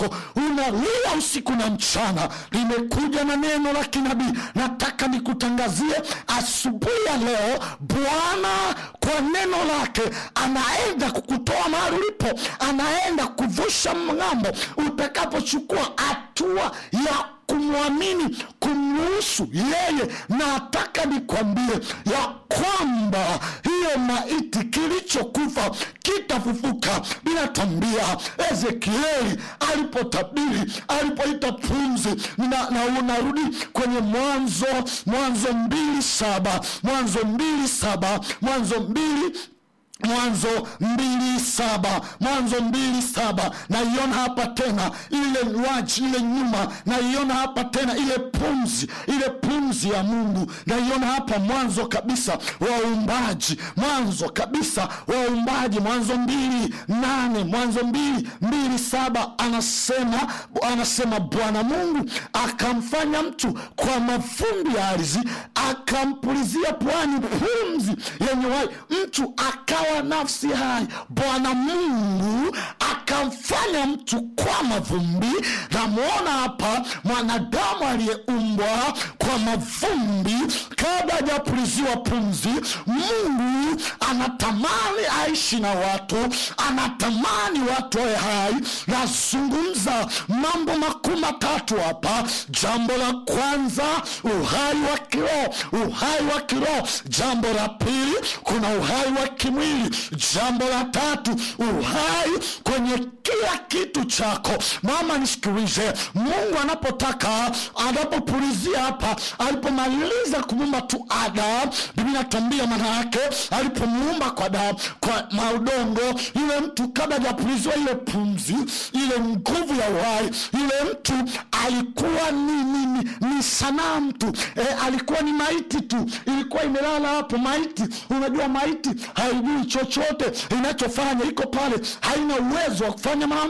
lako unalia usiku na mchana limekuja na neno la kinabii nataka nikutangazie asubuhi ya leo bwana kwa neno lake anaenda kukutoa mahali ulipo anaenda kuvusha mng'ambo utakapochukua hatua ya kumwamini kumruhusu yeye nataka nikwambie ya kwamba hiyo maiti kilichokufa kitafufuka binatambia ezekieli alipotabiri alipoita pumzi na, na unarudi kwenye mwanzo mwanzo mbili saba mwanzo mbili saba mwanzo mbili mwanzo mbili saba mwanzo mbili saba naiona hapa tena ile waji ile nyuma naiona hapa tena ile pumzi ile pumzi ya mungu naiona hapa mwanzo kabisa wa uumbaji mwanzo kabisa wa uumbaji mwanzo mbili nane mwanzo mbili mbili saba anasema anasema bwana mungu akamfanya mtu kwa mavumbi ya ardhi akampulizia pwani pumzi yenye wai mtu akawa nafsi hai bwana mungu akamfanya mtu kwa mavumbi namwona hapa mwanadamu aliyeumbwa kwa mavumbi kabla hajapuliziwa pumzi mungu anatamani aishi na watu anatamani watu wawe hai nazungumza mambo makuu matatu hapa jambo la kwanza uhai wa kiroho uhai wa kiroho jambo la pili kuna uhai wa kimwili jambo la tatu uhai kwenye kila kitu chako mama nisikilize mungu anapotaka anapopulizia hapa alipomaliza kumuumba tu adam bibi natambia maana yake alipomuumba kwa da, kwa maudongo yule mtu kabla hajapuliziwa ile pumzi ile nguvu ya uhai yule mtu alikuwa ni, ni, ni, ni sanamu tu e, alikuwa ni maiti tu ilikuwa imelala hapo maiti unajua maiti haijui chochote inachofanya iko pale haina uwezo wa kufanya mambo